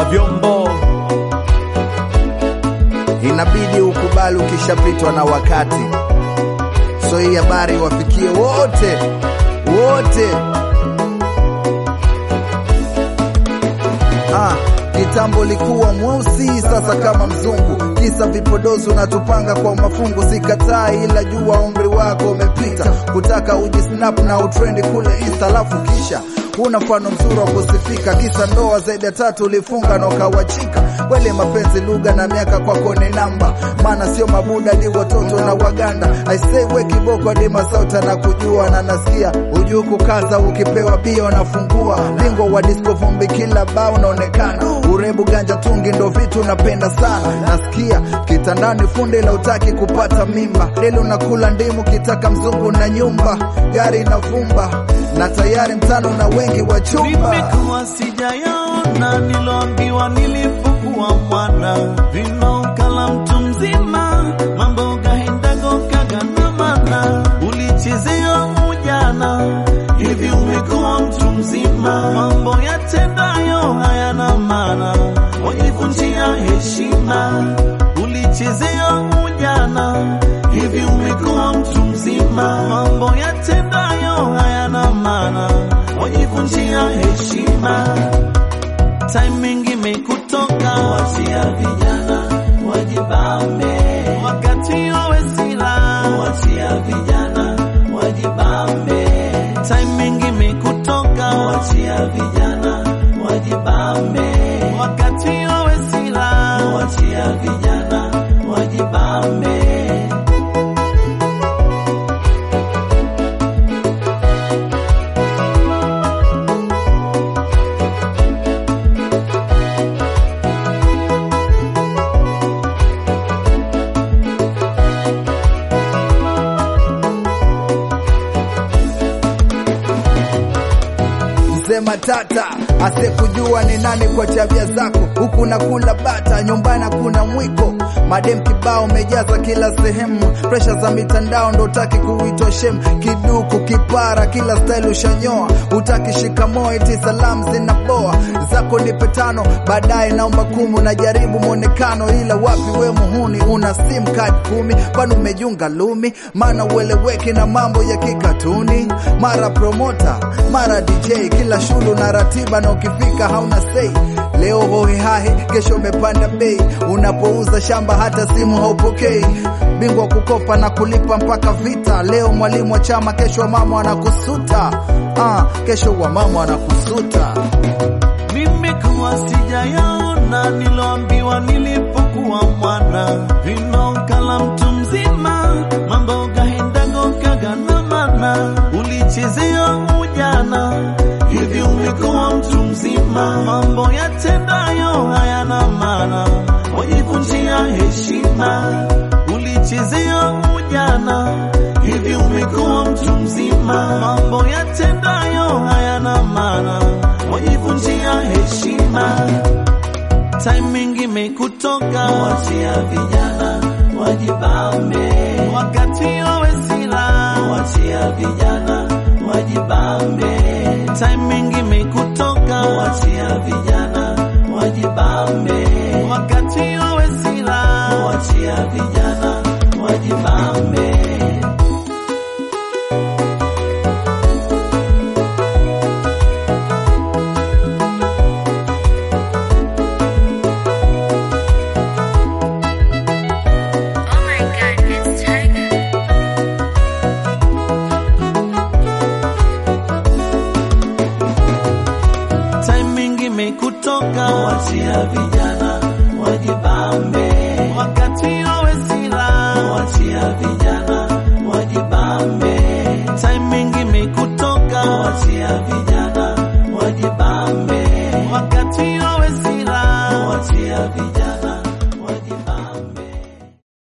wa vyombo. inabidi ukubali ukishapitwa na wakati. So hii habari wafikie wote wote. Ah, kitambo likuwa mweusi, sasa kama mzungu. Kisa vipodozi unatupanga kwa mafungu, sikatai, ila jua umri wako umepita, kutaka ujisnap na utrendi kule Insta, alafu kisha una mfano mzuri wa kusifika, kisa ndoa zaidi ya tatu ulifunga na ukawachika. Kweli mapenzi lugha na miaka kwako ni namba, maana sio mabuda ni watoto na waganda. I say we kiboko hadi masauta na kujua na nasikia ujuu kukaza, ukipewa bia unafungua lingo wa disco, vumbi kila bao unaonekana, urebu ganja tungi ndo vitu napenda sana. Nasikia kitandani fundi la utaki kupata mimba, lele unakula ndimu kitaka mzungu na nyumba, gari na vumba na tayari mtano na wengi wa chumba. Nimekuwa sijayaona niloambiwa nilipokuwa mwana, vinaokala mtu mzima, mambo gahendago kaganamana, ulichezea ujana, hivi umekuwa mtu mzima, mambo yatendayo hayana maana, wajivunjia heshima, ulichezea ujana, hivi umekuwa mtu mzima, mambo yatendayo hayana maana, wajivunjia heshima. Timing imekutoka, wachia vijana wajibambe, wakati wawe sila, wachia vijana wajibambe. Timing imekutoka, wachia vijana wajibambe, wakati wawe sila, wachia vijana wajibambe. Mzee Matata asekujua ni nani kwa tabia zako, huku na kula bata, nyumbani kuna mwiko, madem kibao umejaza kila sehemu, presha za mitandao ndo utaki kuitwa shem, kiduku kipara, kila style ushanyoa, utaki shikamoo eti salamu zinaboa, zako nipe tano, baadaye naomba kumi, unajaribu mwonekano, ila wapi we muhuni, una sim card kumi, kwani umejunga lumi, maana ueleweki na mambo ya kikatuni, mara promota, mara DJ, kila shulu na ratiba, na ukifika hauna sei. Leo hohehahe, kesho umepanda bei, unapouza shamba hata simu haupokei. Bingwa kukopa na kulipa mpaka vita, leo mwalimu wa chama, kesho mama anakusuta. Ah, kesho wa mama anakusuta. Nimekuwa sijayaona niloambiwa nilipokuwa mwana, vinaokala mtu mzima, mambo gahendago kaganamana, ulichezea ujana, hivi umekuwa mtu mzima, mambo yatendayo hayana maana, wajivunjia heshima, ulichezea ujana, hivi umekuwa mtu mzima, mambo yatendayo hayana maana, wajivunjia heshima. Timing imekutoka, wachia vijana wajibambe, wakati wawe sila, wachia vijana wajibambe. Timing imekutoka, wachia vijana wajibambe, wakati wawe sila, wachia vijana wajibambe. Oh my god, it's Tiger. timing imekutoka, wachia vijana wajibambe, wakati wawe sila, wachia vijana wajibambe, timing imekutoka, wachia vijana